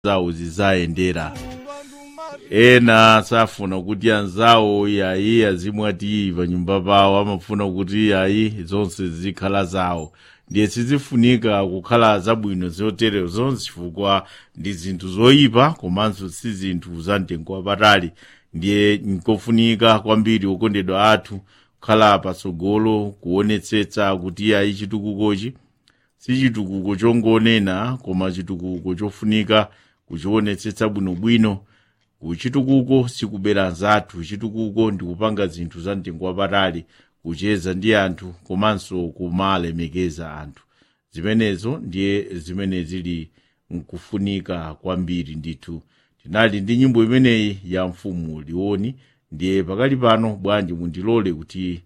zawo zizayendera ena safuna kuti anzawo yayi azimwati panyumba pawo amafuna kuti yayi zonse zikhala zawo ndiye sizifunika kukhala zabwino zoterezo zonse chifukwa ndi zinthu zoyipa komanso si zinthu za mtengo wapatali ndiye nkofunika kwambiri okondedwa athu kukhala patsogolo kuonetsetsa kuti yayi chitukukochi si chitukuko chongonena koma chitukuko chofunika kuchionetsetsa bwinobwino kuchitukuko sikubera nzathu chitukuko ndi kupanga zinthu za mtengo wapatali kucheza ndi anthu komanso kumalemekeza anthu zimenezo ndiye zimene zili nkufunika kwambiri ndithu tinali ndi nyimbo imeneyi ya mfumu liwoni ndiye pakali pano bwanji mundilole kuti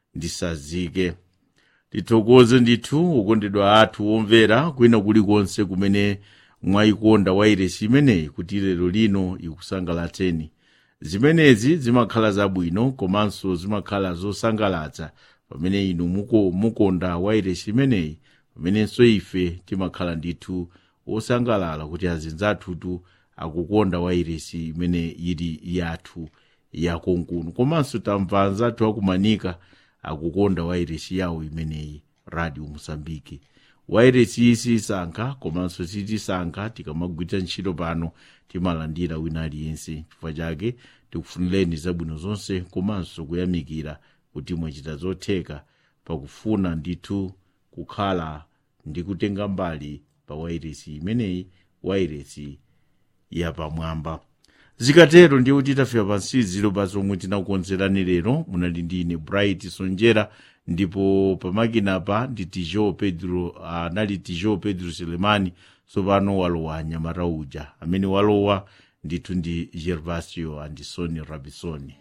ndisazike tithokoze ndithu okondedwa athu omvera kwina kulikonse kumene mwayikonda wairesi imeneyi kuti lero lino ikusangalatseni zimenezi zimakhala zabwino komanso zimakhala zosangalatsa pamene inu muko mukonda wairesi imeneyi pamenenso ife timakhala ndithu osangalala kuti azinzathutu akukonda wairesi imene ili yathu yakonkunu komanso tamva anzathu akumanika akukonda wairesi yawo imeneyi radio musambiki wairesi iyi sisankha komanso sitisankha tikamagwira ntchito pano timalandira wina aliyense chifukwa chake tikufunireni zabwino zonse komanso kuyamikira kuti mwachita zotheka pakufuna ndithu kukhala ndi kutenga mbali pa wairesi imeneyi wairesi yapamwamba zikatero ndiye kuti tafika pansiziro pa zomwe tinakukonzerani lero munali ndine bright sonjera ndipo pamakinapa ndi tijo pedro anali uh, tijo pedro selemani tsopano walowa nyamata uja amene walowa ndithu ndi gervasio andisoni rabisoni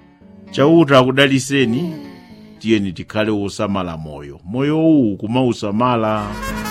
chauta akudaliseni tiyeni tikhale wosamala moyo moyo uwu kumausamala